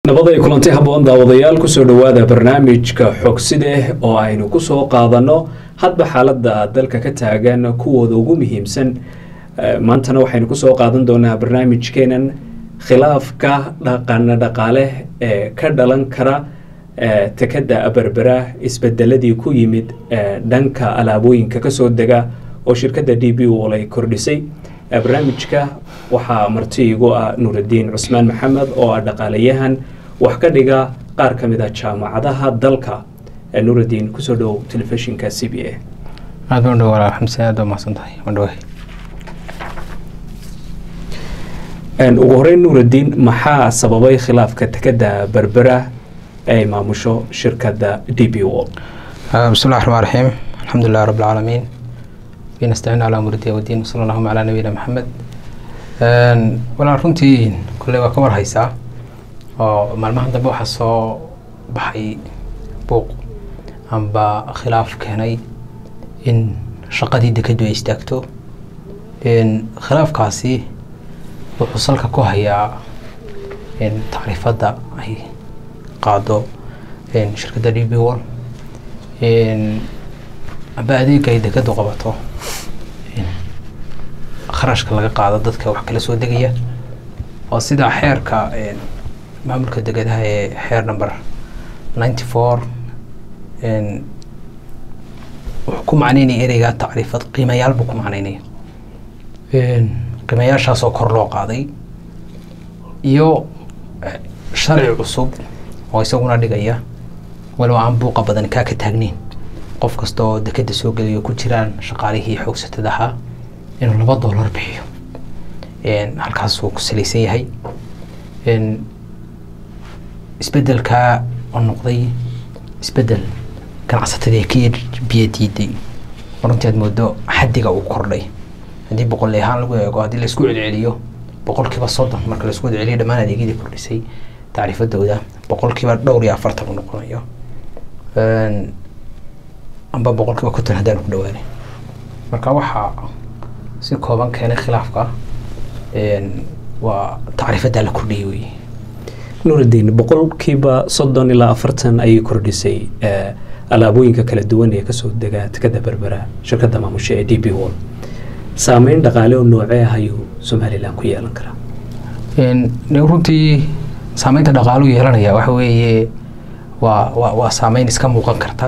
nabad ay kulanti haboon daawadayaal kusoo dhowaada barnaamijka xogside oo aynu kusoo qaadanno hadba xaalada dalka ka taagan kuwooda ugu muhiimsan maantana waxaynu kusoo qaadan doonaa barnaamijkeenan khilaafka dhaqana dhaqaale ee ka dhalan kara tekada berbera isbedeladii ku yimid dhanka alaabooyinka kasoo dega oo shirkadda d b ol ay kordhisay barnaamijka waxaa marti igu ah nuuraddiin cusmaan maxamed oo ah dhaqaalayahan wax ka dhiga qaar ka mid a jaamacadaha dalka nuuraddiin kusoo dhow telefishinka c b a aad baan dhow walaal xamse aad baa mahadsan tahay waan dhawahay ugu horeyn nuuraddiin maxaa sababay khilaafka tekada berbera ay maamusho shirkadda d b o bismi llahi raxmaan raxiim alxamdu lilah rabi alcaalamiin nastaciin calaa murdiya wadiin wasala allahuma calaa nabiyina maxamed walaal runtii kolley waa ka war haysaa oo maalmahan dambe waxaa soo baxay buuq amba khilaaf keenay in shaqadii dekadu ay istaagto khilaafkaasi wuxuu salka ku hayaa in tacriifadda ay qaado shirkadda d b wol amba adeega ay dekadu qabato kharashka laga qaado dadka wax kala soo degaya oo sida xeerka maamulka degadaha ee xeer number ninety four wuxuu ku macneynaya ereygaa tacriifad qiimayaal buu ku macneynaya qiimayaashaasoo kor loo qaaday iyo sharci cusub oo isaguna dhigaya walow aan buuqa badan kaa ka taagneyn qof kasta oo dekeda soo gelayo ku jiraan shaqaalihii xoogsatada ahaa inuu laba dollar bixiyo halkaasuu ku salaysan yahay isbedelkaa oo noqday isbedel ganacsatadii ka biyo diiday runtii aad moodo xaddiga uu kordhay haddii boqol ahaan lagu eego haddii laisku celceliyo boqolkiiba soddon marka laisku celceliyo dhammaan adeegyadii kordhisay tacriifadooda boqolkiiba dhowr iyo afartan uu noqonayo amba boqolkiiba konton haddaan ku dhawaanay marka waxaa si kooban keenay khilaafka waa tacriifaddaa la kordhiyay wey nuuraddiin boqolkiiba soddon ilaa afartan ayay kordhisay alaabooyinka kala duwan ee kasoo dega tekada berbera shirkadda maamusha ee d b wol saameyn dhaqaale oo noocee ah ayuu somalilan ku yeelan karaa runtii saameynta dhaqaalu yeelanaya waxa weeye waa wa waa saameyn iska muuqan karta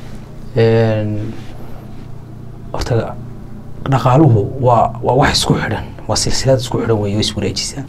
horta dhaqaaluhu waa waa wax isku xidhan waa silsilad isku xidhan wey oo iswareejisa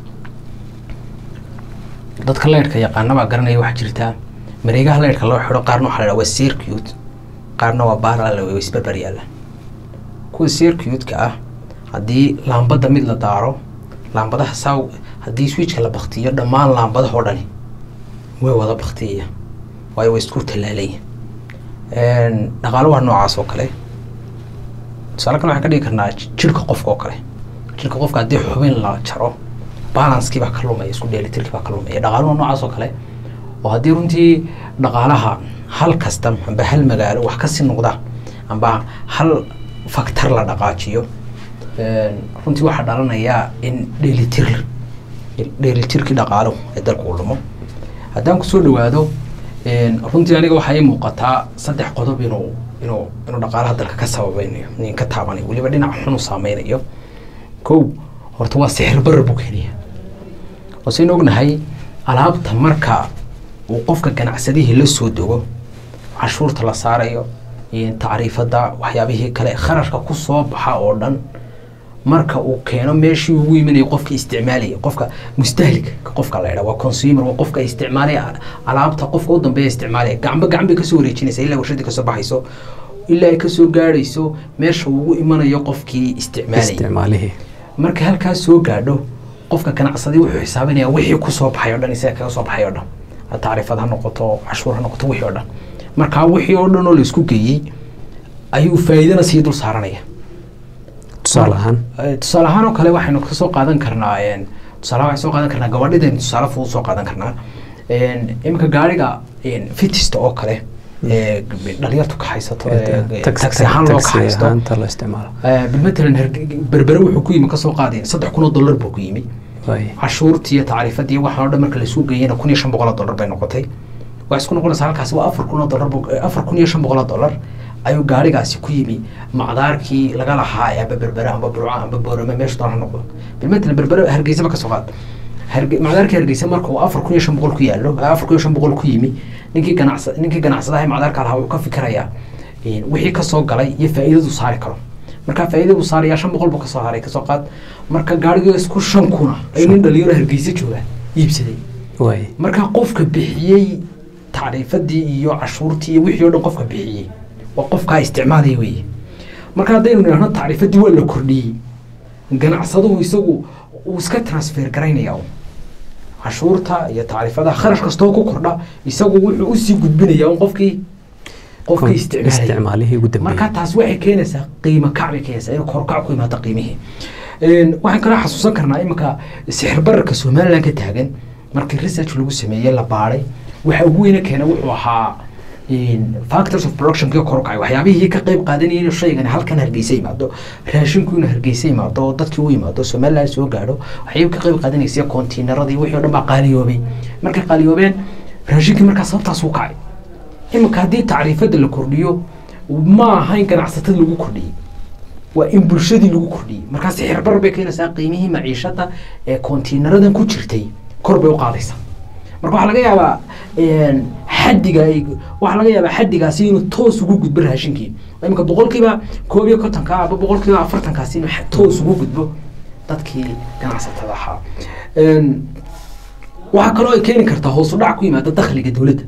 dadka leyrhka yaqaanabaa garanaya waxaa jirtaa mareegaha leyrhka loo xidho qaarna waxa la waa circuit qaarna waa baarala way isbarbar yaalla kuwa circuitka ah haddii laambadda mid la daaro laambadaha saa haddii switchka la baktiyo dhammaan laambadaha oo dhani way wada baktiyaya waayo way isku tallaalaya dhaqaalu waa noocaas oo kale tusaale kale waxaan ka dhigi karnaa jirka qofka oo kale jirka qofka haddii xubin la jaro balanskii baa ka lumaya isku dheelitirkii baa ka lumaya dhaqaaluhu noocaas oo kale oo haddii runtii dhaqaalaha hal kastam amba hal magaalo wax kasii noqda amba hal factor la dhaqaajiyo runtii waxaa dhalanayaa in dheelitir dheelitirkii dhaqaaluhu ee dalka u lumo haddaan kusoo dhawaado runtii aniga waxaa ii muuqataa saddex qodob inuu inuu inuu dhaqaalaha dalka ka sababeynayo nin ka taabanayo weliba dhinac xun u saameynayo kow horta waa sixir barar buu keenaya oo saynu ognahay alaabta marka uu qofka ganacsadihii la soo dogo cashuurta la saarayo tacriifada waxyaabihii kale kharashka ku soo baxa oo dhan marka uu keeno meeshii ugu imanayo qofka isticmaalaya qofka mustahlika qofka la idhaa waa consumer waa qofka isticmaalaya alaabta qofka u dambeeya isticmaalaya gacmo gacan bay kasoo wareejinaysa ilaa warshadii kasoo baxayso ilaa ay kasoo gaadhayso meesha ugu imanayo qofkii isticmaalaya marka halkaas soo gaadho qofka ganacsadii wuxuu xisaabinaya wixii kusoo baxay o dhan isaga kaga soo baxay o dhan tacriifad ha noqoto cashuur ha noqoto wixii o dhan markaa wixii oo dhan oo la isku geeyey ayuu faa'iidana sii dul saaranaya tusaale ahaan tusaale ahaan oo kale waxaynu kasoo qaadan karnaa tusaale waxaan soo qaadan karnaa gabadhidaynu tusaale fudud soo qaadan karnaa iminka gaariga fitista oo kale dhalinyartu ka haysato taxi ahaan loo ka haysto bilmatalan berbere wuxuu ku yimi kasoo qaadeen saddex kun oo dollar buu ku yimi cashuurtii iyo tacriifadii waxaan o dhan marka laisuu geeyana kun iyo shan boqol oo dollar bay noqotay waxay isku noqonaysaa halkaasi waa afar kun oo dollar afar kun iyo shan boqol oo dollar ayuu gaarigaasi ku yimi macdaarkii laga lahaa ee amba berbere amba burco amba boorame meesha doona ha noqdo bilmatalan berbere hargeysaba ka soo qaad macdaarkii hargeysa marka uu afar kun iyo shan boqol ku yaallo afar kun iyo shan boqol ku yimi ninkii ganacsa ninkii ganacsadaha macdaarka lahaa uu ka fikirayaa wixii kasoo galay iyo faa'iidadu saari karo marka faa'iidadu saaraya shan boqol buu kasoo haray kasoo qaad marka gaarigii isku shan kuna ay nin dhalinyaro hargeysa joogaan iibsaday marka qofka bixiyey tacriifadii iyo cashuurtii iyo wixii o dhan qofka bixiyey waa qofkaa isticmaalaya weeye marka haddaynu nidhahno tacriifadii waa la kordhiyey ganacsaduhu isagu uu iska transfer garaynaya cashuurta iyo tacriifadaha kharash kastoo ku kordha isagu wuxuu usii gudbinaya un qofkii qofkii isticmaalaya marka taas waxay keenaysaa qiimo kac bay keenaysaa in korkac ku yimaado qiimihii waxaan kaloo xasuusan karnaa iminka sixir bararka somaliland ka taagan markii research lagu sameeyey la baadhay waxa ugu weyne keena wuxuu ahaa factors of production kii kor u kacay waxyaabihii ka qayb qaadanayay inuu shaygan halkan hargeysa yimaado raashinku inuu hargeysa yimaado oo dadkii u yimaado somaliland soo gaadho waxyaabihii ka qayb qaadanaysa kontiinaradii wixii o dhan baa qaaliyoobay markay qaaliyoobeen raashinkii markaa sababtaas u kacay iminka haddii tacriifada la kordhiyo ma aha in ganacsatada lagu kordhiyey waa in bulshadii lagu kordhiyey markaa sixirbar bay keenaysaa qiimihii maciishada ee kontiinaradan ku jirtay kor bay u qaadaysaa marka waxaa laga yaabaa xadiga waxaa laga yaabaa xadigaasi inuu toos ugu gudbo raashinkii iminka boqolkiiba koob iyo kontonka aba boqolkiiba afartankaasi inuu toos ugu gudbo dadkii ganacsatada ahaa waxaa kaloo ay keeni kartaa hoos u dhac ku yimaada dakhliga dowladda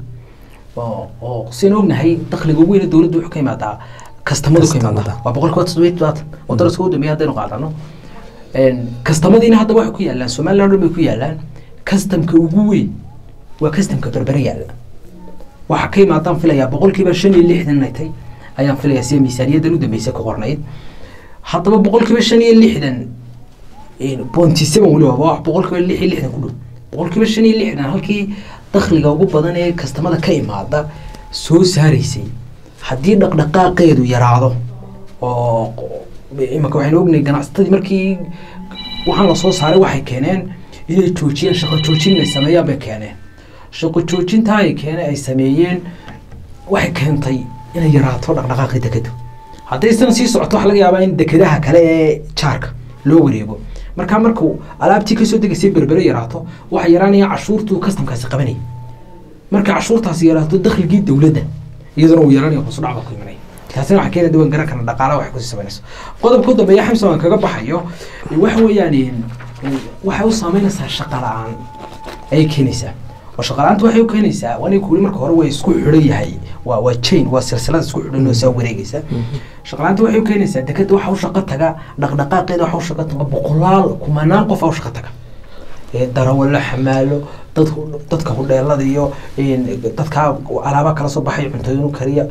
oo sian ognahay dakhliga ugu weyne dowladda wuxuu ka yimaadaa kastamadu ka yimaada waa boqolkiiba toddobiyo todobaatan oo daraska ugu dambeeya haddaynu qaadano kastamadiina hadda waxay ku yaalaan somaliland o dhan bay ku yaalaan kastamka ugu weyn waa kastamka berbere yaalla waxaa ka imaadaan filayaa boqolkiiba shan iyo lixdan inay tay ayaan filayaa sida miisaaniyaddan u dambeysay ku qornayd haddaba boqolkiiba shan iyo lixdan bonty seven weliba waa boqolkiiba lix iyo lixdan ku dhow boqolkiiba shan iyo lixdan halkii dakhliga ugu badan ee kastamada ka imaada soo saaraysay haddii dhaqdhaqaaqeedu yaraado oo imanka waxaynu ognahay ganacsatadii markii waxaan la soo saaray waxay keeneen inay joojiyeen shaqo joojin inay sameeyaan bay keeneen shaqo joojintaa ay keene ay sameeyeen waxay keentay inay yaraato dhaqdhaqaaqii dekedu haddaysan sii socoto waxa laga yaabaa in dekedaha kale ee jaarka loo wareego markaa markuu alaabtii kasoo degaysay berbere yaraato waxa yaraanaya cashuurtuu kastamkaasi qabanaya marka cashuurtaasi yaraato dakhligii dowladda iyaduna uu yaraanaya hoos dhac baa ku imanaya taasina waxaa keena diwan garan karna dhaqaalaha waxay kusii sameynayso qodobka u dambeeya xamsa waan kaga baxayo waxa weeyaan waxay u saameynaysaa shaqa la-aan ayay keenaysaa oo shaqa la-aanta waxay u keenaysaa waa ninka weli marka hore waa isku xidhan yahay waa waa chain waa silsilada isku xidhan oo saa wareegaysa shaqa la-aanta waxay u keenaysaa dekeda waxa u shaqo taga dhaqdhaqaaqeeda waxa u shaqo taga boqolaal kumanaan qof a u shaqo taga darawallo xamaalo dad dadka hudheelada iyo dadka alaaba kala soo baxay cuntooyin kariya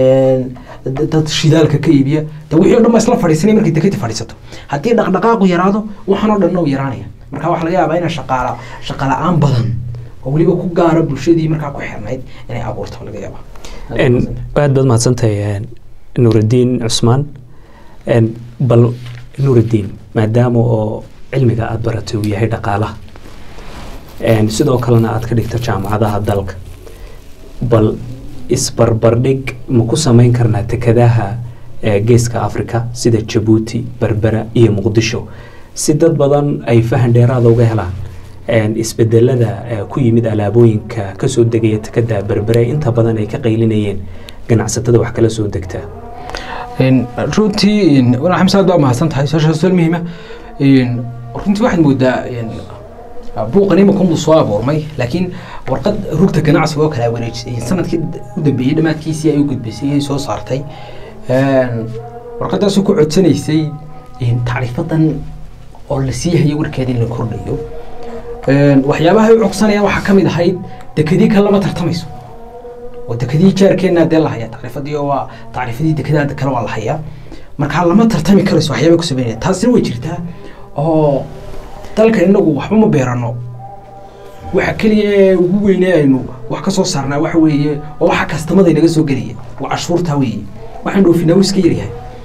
dad shidaalka ka iibiya de wixii o dhan baa isla fadhiisanaya markay deketi fadhiisato haddii dhaqdhaqaaqu yaraado waxaan oo dhan u yaraanaya marka waxaa laga yaabaa ina shaqaala shaqa la-aan badan oo weliba ku gaara bulshadii markaa ku xirnayd inay abuurto laga yaabaa aad baad mahadsantahay nuuraddiin cusmaan bal nuuraddiin maadaama oo cilmiga aada baratay uu yahay dhaqaalaha sidoo kalena aada ka dhigto jaamacadaha dalka bal isbarbardhig ma ku samayn karnaa tekadaha geeska africa sida jabuuti berbera iyo muqdisho si dad badan ay fahan dheeraada uga helaan isbedelada ku yimid alaabooyinka kasoo degaya tekada berbere inta badan ay ka qaylinayeen ganacsatada wax kala soo degtaa runtii xamse aad baa mahadsan tahay su-aasha su-aal muhiima runtii waxaad moodaa buuqan imakunbuu soo abuurmay laakiin warqad rugta ganacsiga oo kale wareejisay sanadkii u dambeeyey dhammaadkiisii ay u gudbisay ay soo saartay warqadaasoo ku codsanaysay tacriifadan oo la sii hayay warkeeda in la kordhayo waxyaabaha ay u cogsanayaan waxaa ka mid ahayd dekadii kan lama tartamayso oo dekadii jaarkeenna dee la hayaa tacriifadii oo waa tacriifadii dekadaha kale waa la hayaa markaa lama tartami karayso waxyaaba ku sameynaya taasina way jirtaa oo dalka inagu waxba ma beerano waxa keliya ee ugu weyne aynu wax ka soo saarnaa waxa weeye oo waxa kastamada inaga soo gelaya waa cashuurtaa weeye waxaan dhoofinaa wuu iska yaryahay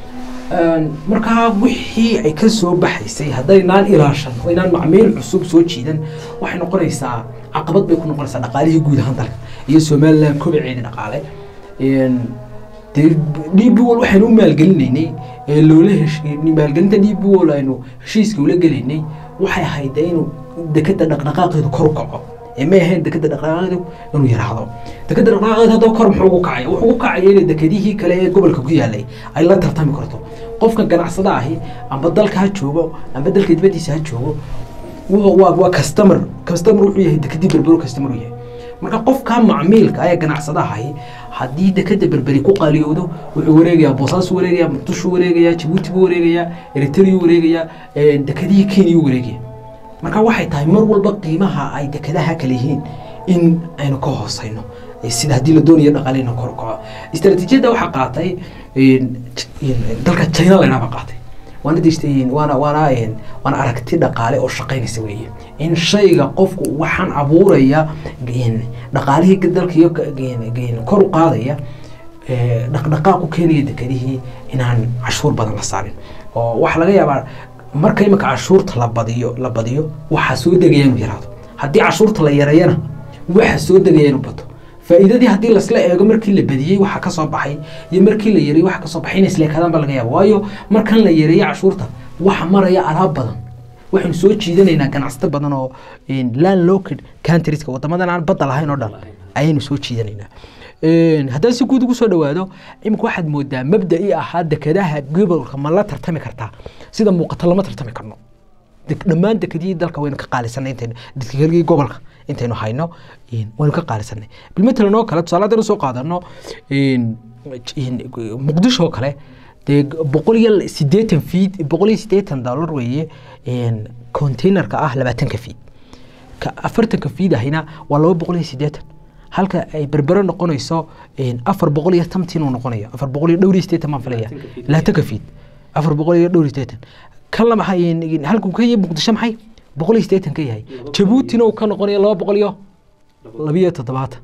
markaa wixii ay ka soo baxaysay haddaynaan ilaashan oo inaan macmiil cusub soo jiidan waxay noqonaysaa caqabad bay ku noqonaysaa dhaqaalihii guud ahaan dalka iyo somaliland kobaceeda dhaqaale dee d b wol waxaynu u maalgelinaynay ee loola hesh maalgelinta d b wol aynu heshiiska ula gelaynay waxay ahayd dee inuu dekeda dhaqdhaqaaqeedu kor u kaco ee may ahayn dekeda dhaqdhaqaaqeedu inuu yaraahdo dekeda dhaqdhaqaaqeedu haddaba kor muxuu ugu kacaya wuxuu ugu kacaya inay dekedihii kale ee gobolka ku yaalay ay la tartami karto qofka ganacsada ahi amba dalka ha joogo amba dalka dibadiisa ha joogo waa waa customer customer wuxuu yahay dekedii berbero customer u yahay marka qofka macmiilka ee ganacsadaha ahi haddii dekeda berberi ku qaaliyowdo wuxuu wareegayaa boosaasu wareegayaa muqdisho wareegayaa jabuuti buu wareegayaa eritrea wareegayaa dekedihii kenya wareegaya marka waxay tahay mar walba qiimaha ay dekedaha kale yihiin in aynu ka hooseyno sida haddii la doonayo dhaqaaleyna kor u kaco istaraatiijiyadda waxaa qaatay dalka china laydhaaba qaatay waana dejtay waana waana waana aragti dhaqaale oo shaqaynaysa weeye in shayga qofku waxaan abuuraya dhaqaalihii dalka iyo kor u qaadaya dhaqdhaqaaq u keenaya dekedihii inaan cashuur badan la saarin oo waxaa laga yaabaa marka imika cashuurta la badiyo la badiyo waxaa soo degaya inuu yaraado haddii cashuurta la yareeyana waxaa soo degaya inuu bato faa'iidadii haddii lasla eego markii la badiyey waxa ka soo baxay iyo markii la yareeyey waxa ka soo baxay inay isleekadaan ba laga yaaba waayo markan la yareeyey cashuurta waxa maraya alaab badan waxaynu soo jiidanaynaa ganacsato badan oo land locked countrieska wadamadan aan badda lahayn oo dhan ayaynu soo jiidanaynaa haddaan si guud ugu soo dhawaado imika waxaad moodaa mabda'ii ahaa dekedaha gobolka ma la tartami kartaa sida muuqata lama tartami karno dhammaan dekedihii dalka waynu ka qaalisanay intaynu dekedihii gobolka intaynu hayno waynu ka qaalisanay bilmatalan oo kale tusaale haddaynu soo qaadano muqdisho oo kale dee boqol iyo siddeetan feet boqol iyo siddeetan dollar weeye containerka ah labaatanka feet ka afartanka feet ahina waa laba boqol iyo siddeetan halka ay berbero noqonayso afar boqol iyo tamtiin uu noqonayo afar boqol iyo dhowr iyo siddeetan baan filaya labaatanka feet afar boqol iyo dhowr iyo siddeetan kan la maxay halkuu ka yahay muqdisho maxay boqol iyo siddeetan ka yahay jabuutina uu ka noqonayo laba boqol iyo labiyo toddobaatan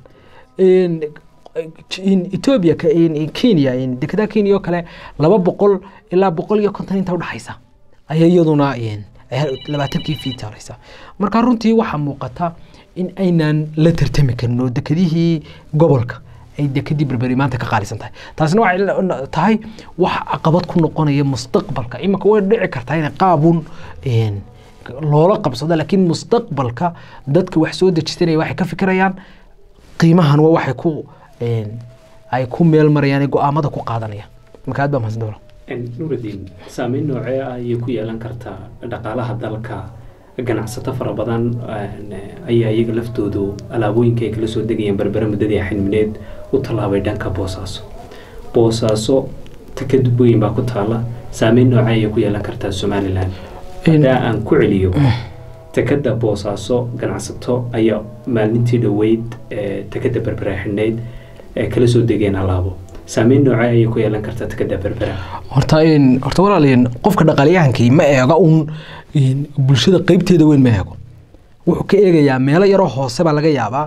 etoobiya kenya dekedaha kenya oo kale laba boqol ilaa boqol iyo konton inta udhexaysa ayaa iyaduna labaatankii fiit haraysa marka runtii waxaa muuqata in aynaan la tartami karin oo dekedihii gobolka ay dekedii berberi maanta ka qaalisan tahay taasina waxay tahay wax caqabad ku noqonaya mustaqbalka iminka way dhici kartaa inay qaabun loola qabsado laakiin mustaqbalka dadka wax soo dejisanaya waxay ka fikirayaan qiimahan waa waxay ku ay ku meel marayaan go-aamada ku qaadanayaan marka aad baa mahadsan dowla nuurudiin saameyn noocee ah ayay ku yeelan kartaa dhaqaalaha dalka ganacsato fara badan ayaa iyaga laftoodu alaabooyinka ay kala soo degayeen berbere muddadii xilmineed u tallaabay dhanka boosaaso boosaaso tekad weyn baa ku taala saameyn noocee ayay ku yeelan kartaa somalilan hadaa aan ku celiyo tekada boosaaso ganacsato ayaa maalintii dhoweyd tekada berbere xidhnayd ee kala soo degeen alaabo saameyn noocee ayay ku yeelan kartaa tekada berbera horta horta walaalayaen qofka dhaqaaliyahankii ma eega uun bulshada qeybteeda weyn ma eego wuxuu ka eegayaa meelo yaroo hoose baa laga yaabaa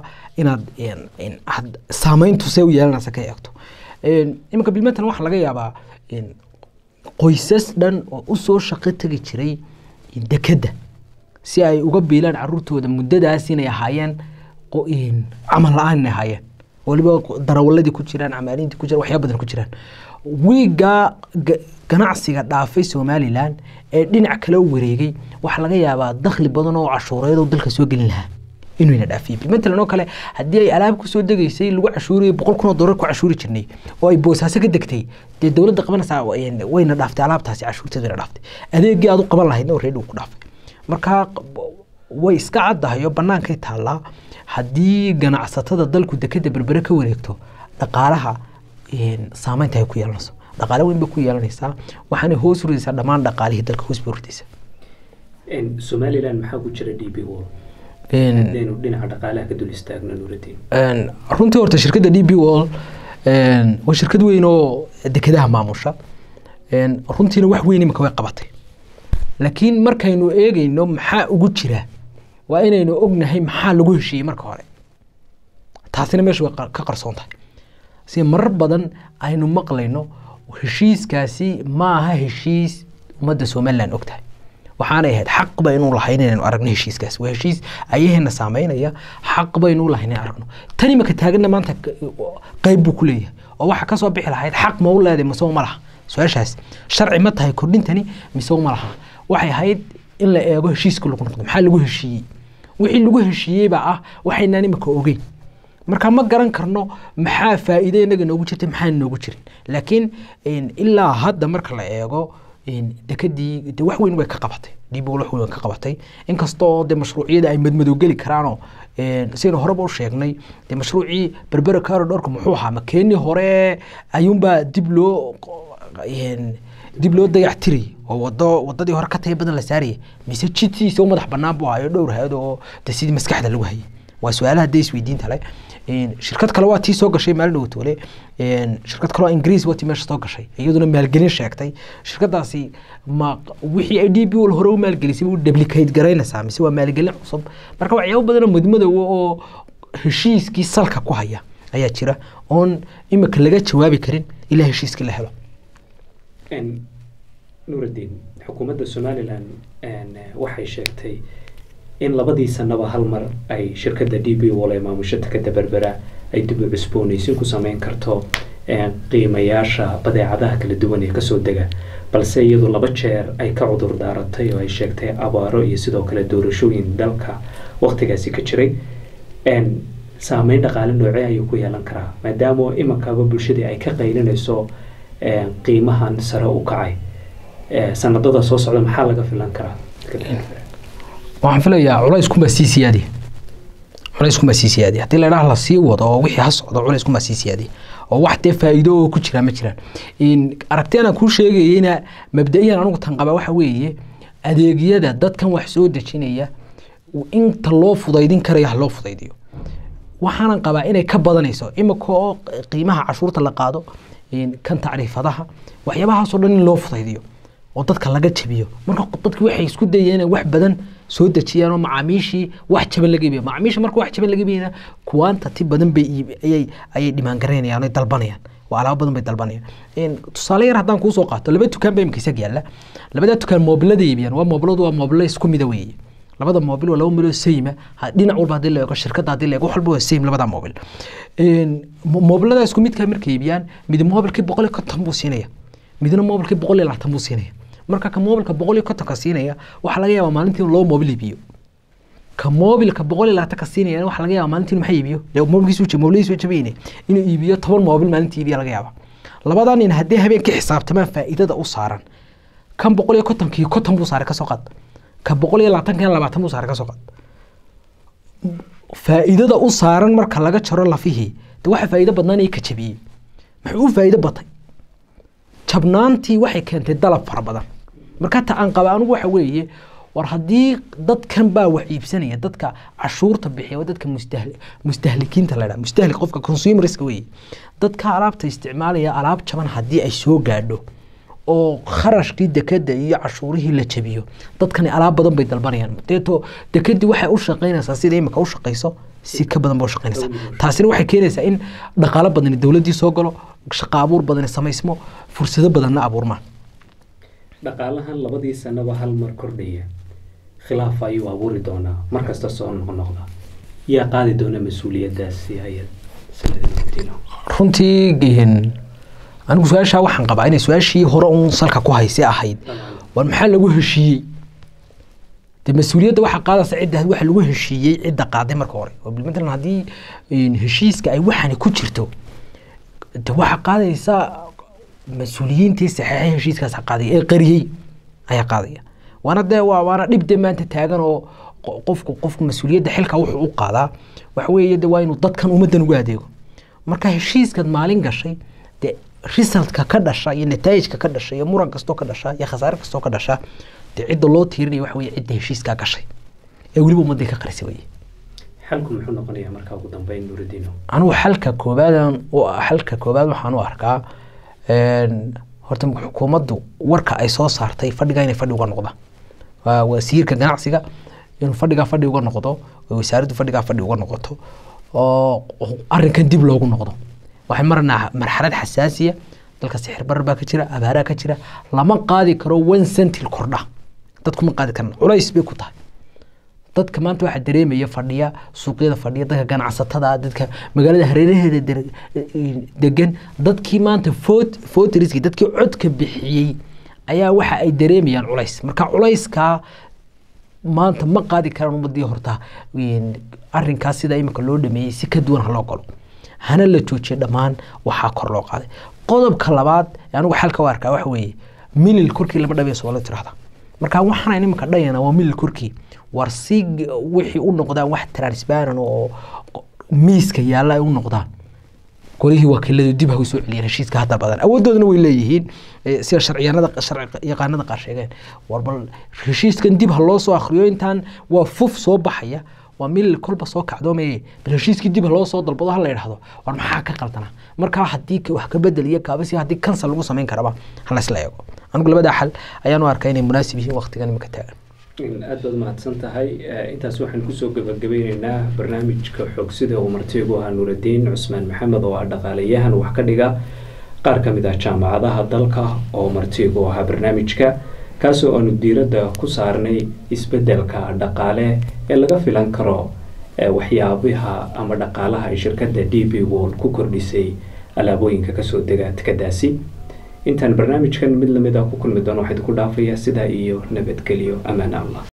inaad saameyntu see u yeelanaysa ka eegto iminka bilmetan waxaa laga yaabaa qoysas dhan oo usoo shaqo tegi jiray dekedda si ay uga biilaan caruurtooda muddadaas inay ahaayeen camal la-aan inay ahaayeen waliba darawaladii ku jiraan camaalintii ku jiraan waxyaa badan ku jiraan wiigaa ganacsiga dhaafay somalilan ee dhinac kale u wareegay waxaa laga yaabaa dakhli badan oo cashuureed oo dalka soo gelin lahaa inuuna dhaafiyey bilmatalan oo kale haddii ay alaab kusoo degaysay lagu cashuuriyay boqol kun oo dollar ku cashuuri jirnay oo ay boosaaso ka degtay dee dowladda qabanaysaa wayna dhaaftay alaabtaasi cashuurteeda wayna dhaaftay adeegii aad u qaban lahayd oo reedhi ku dhaafay marka way iska caddahay oo bannaankay taallaa haddii ganacsatada dalku dekeda berbere ka wareegto dhaqaalaha saameynta ay ku yeelanayso dhaqaale weyn bay ku yeelanaysaa waxaanay hoos ridaysaa dhammaan dhaqaalihii dalka hoos bay ridaysaa somalilan maxaa ku jira d b wall hadaynu dhinaca dhaqaalaha ka dul istaagno nuuradeen runtii horta shirkadda d b wall waa shirkad weyn oo dekedaha maamusha runtiina wax weyn imika way qabatay laakiin markaynu eegeyno maxaa ugu jira waa inaynu ognahay maxaa lagu heshiiyey marka hore taasina meesha way ka qarsoon tahay si marar badan aynu maqlayno heshiiskaasi ma aha heshiis ummadda somalilan og tahay waxaanay ahayd xaq baynu lahayn inaynu aragno heshiiskaas waa heshiis ayaheena saameynaya xaq baynu lahayn inaynu aragno tan imika taaganna maanta qayb buu ku leeyahay oo waxa kasoo bixi lahayd xaq ma u leedahay mise ma laha su-aashaas sharci ma tahay kordhintani mise ma laha waxay ahayd in la eego heshiiska lagu noqdo maxaa lagu heshiiyey wixii lagu heshiiyeyba ah waxaynaan imika ogeyn marka ma garan karno maxaa faa'iide inaga noogu jirtay maxaa noogu jirin laakiin ilaa hadda marka la eego dekadii de wax weyn way ka qabatay dib wax weyn ka qabatay inkastoo de mashruuciyada ay madmadow geli karaanoo sidaynu horeba u sheegnay de mashruucii berbera carodorka muxuu ahaa ma keenii hore ayuunbaa dib loo dib loo dayac tirayay oo wado wadadii hore ka taya badan la saarayay mise jidtiisa u madax banaan buu ahayo dhowr hay-ad oo de sidii maskaxda lagu hayay waa su-aalaha dee isweydiinta le shirkad kale waa tii soo gashay maalin dhowtoole shirkad kaleo ingiriis waa tii meesha soo gashay iyaduna maalgelin sheegtay shirkadaasi ma wixii ay d b l hore u maalgelisay u duplicate garaynaysaa mise waa maalgelin cusub marka waxyaabo badanoo madmadowa oo heshiiskii salka ku haya ayaa jira oon imika laga jawaabi karin ilaa heshiiskii la helo nuuraddiin xukuumadda somalilan waxay sheegtay in labadii sanaba hal mar ay shirkadda d b wal ee maamusho takada berbera ay dib u cusboonaysin ku sameyn karto qiimayaasha badeecadaha kala duwan ee kasoo dega balse iyadu laba jeer ay ka cudur daaratay oo ay sheegtay abaaro iyo sidoo kale doorashooyin dalka waktigaasi ka jiray saameyn dhaqaale noocee ayuu ku yeelan karaa maadaama imankaba bulshadii ay ka qaylinayso qiimahan sare u kacay sanadada soo socda maxaa laga filan karaa waxaan filayaa culayskunbaa sii siyaadiya culayskunbaa sii siyaadiya haddii la idhaha lasii wado oo wixii ha socdo culayskunbaa sii siyaadiya oo wax dee faa'iido oo ku jira ma jiraan aragtiyana kuu sheegayeyna mabda-iyan anigu tan qaba waxa weeye adeegyada dadkan wax soo dejinaya inta loo fudaydin karaya ha loo fudaydiyo waxaanan qabaa inay ka badanayso imika oo qiimaha cashuurta la qaado kan tacriifadaha waxyaabahaasoo dhan in loo fudaydiyo oo dadka laga jabiyo marka dadki waxay isku dayeen inay wax badan soo dejiyaan oo macaamiishii wax jaban laga iibiyo macaamiisha marka wax jaban laga iibiyana quantity badan bay ayay ayay dhimaan garaynayaan ay dalbanayaan waa alaabo badan bay dalbanayaan tusaale yar haddaan kuusoo qaato laba dukaan baa imika isag yaalla labadaa dukaan moobilada iibiyaan waa moobiladu waa moobilo isku mida weeye labada moobil waa laba miloo sayma dhinac walba hadii la eego shirkadda hadii la eego wax walba waa same labada moobil moobilada isku midkaa markay iibiyaan mid moobilkii boqol iyo konton buu siinaya midna moobilkii boqol iyo labaatan buu siinaya marka ka moobilka boqol iyo kontonka siinaya waxaa laga yaabaa maalintii inuu laba moobil iibiyo ka moobilka boqol iyo labaatanka siinaya waxaa laga yaabaa maalintii inuu maxay iibiyo moobilkiisu moobiladiisu jabayne inuu iibiyo toban moobil maalintii iibiya laga yaabaa labadan nin haddii habeenkii xisaabtamaan faa'iidada u saaran kan boqol iyo kontonkii konton buu saaray kasoo qaad ka boqol iyo labaatankan labaatan buu saaray kasoo qaad faa'iidada u saaran marka laga jaro lafihii de waxa faa'iido badnaanaya ka jabiyey muxuu u faa'iido batay jabnaantii waxay keentay dalab fara badan marka ta aan qaba anigu waxa weeye war haddii dadkan baa wax iibsanaya dadka cashuurta bixiya waa dadka mustahli mustahlikiinta la dhaha mustahlik qofka consumerska weeye dadka alaabta isticmaalaya alaab jaban haddii ay soo gaadho oo kharashkii dekada iyo cashuurihii la jabiyo dadkani alaab badan bay dalbanayaan deeto dekadii waxay u shaqaynaysaa sida imika u shaqayso si ka badan ba u shaqaynaysaa taasina waxay keenaysaa in dhaqaalo badani dowladdii soo galo shaqo abuur badani samaysmo fursado badanna abuurmaan dhaqaalahan labadii sanaba hal mar kordhaya khilaaf ayuu abuuri doonaa markasta soo noqnoqda yaa qaadi doona mas-uuliyadaasi ayad runtii anigu su-aashaa waxaan qabaa inay su-aashii hore uun salka ku hayse ahayd war maxaa lagu heshiiyey de mas-uuliyadda waxaa qaadaysa cidda waxa lagu heshiiyey cidda qaaday marka hore oo matalan haddii heshiiska ay waxani ku jirto de waxaa qaadaysa mas-uuliyiintii saxeexay heshiiskaas qaadaya ee qariyey ayaa qaadaya waana dee waa waana dhib de maanta taagan oo qofku qofku mas-uuliyadda xilka wuxuu u qaadaa waxa weeye de waa inuu dadkan ummaddan ugu adeego marka heshiiskaad maalin gashay de resultka ka dhasha iyo nataa'ijka ka dhasha iyo muran kastoo ka dhasha iyo khasaare kastoo ka dhasha dee cidda loo tiirinaya waxa weye cidda heshiiskaa gashay ee weliba ummaddii ka qarisay weye xalku muxuu noqonayaa markaa ugu dambeyn nuuridiino anigu xalka koobaadan xalka koobaad waxaan u arkaa horta xukuumaddu warka ay soo saartay fadhiga inay fadhi uga noqda waa wasiirka ganacsiga inuu fadhigaa fadhi uga noqdo oo wasaaraddu fadhigaa fadhi uga noqoto oo arrinkan dib loogu noqdo waxay marnaa marxalad xasaasiya dalka sixir barar baa ka jira abaaraa ka jira lama qaadi karo one centil kordha dadku ma qaadi karaan culays bay ku tahay dadka maanta waxaa dareemaya fadhiya suuqyada fadhiya dadka ganacsatada dadka magaalada hareeraheeda der- degan dadkii maanta vote voteriski dadkii codka bixiyey ayaa waxa ay dareemayaan culays marka culayskaa maanta ma qaadi karaan ummadii horta een, arrinkaas sida imika loo dhameeyey si ka duwan ha loo galo hana la joojiyo dhammaan waxaa kor loo qaaday qodobka labaad ee anigu xalka u arkaa waxa weeye milil korkii lama dhabeyo soomaalida tirahda marka waxaan imika dhayana waa milil korkii war si g- wixii u noqdaan wax transparent oo miiska yaalla ay u noqdaan golihii wakiiladu dib ha u soo celiyeen heshiiska hadda badan awoodoodana way leeyihiin eh, sida sharciyanada sharci yaqaanada qaar sheegeen war bal heshiiskan dib ha loo soo akhriyo intaan waa fuf soo baxaya waa milil kolba soo kacdoomaye bal heshiiskii dib ha loo soo dalbado ha la idhahdo war maxaa ka qaldana markaa haddii ka- wax ka bedel iyo kaabasi haddii kansal lagu samayn karaba ha la isla eego anigu labadaa xal ayaan u arkaa inay munaasib yihiin waqtigan imika taagan aad baad mahadsan tahay Eh, intaas waxaan kusoo gabagabeyneynaa barnaamijka xogsida uu martigu ahaa nuuraddiin cusmaan maxamed oo ah dhaqaalayahan wax ka dhiga qaar ka mid ah jaamacadaha dalka oo martigu ahaa barnaamijka kaasoo aanu diiradda ku saarnay isbeddelka dhaqaale ee laga filan karo eh, waxyaabaha ama dhaqaalaha ay shirkadda d b world ku kordhisay alaabooyinka kasoo dega tikadaasi intaan barnaamijkan mid lamid ah ku kulmi doono waxaa idinku dhaafayaa sidaa iyo nabadgelyo ammaan allah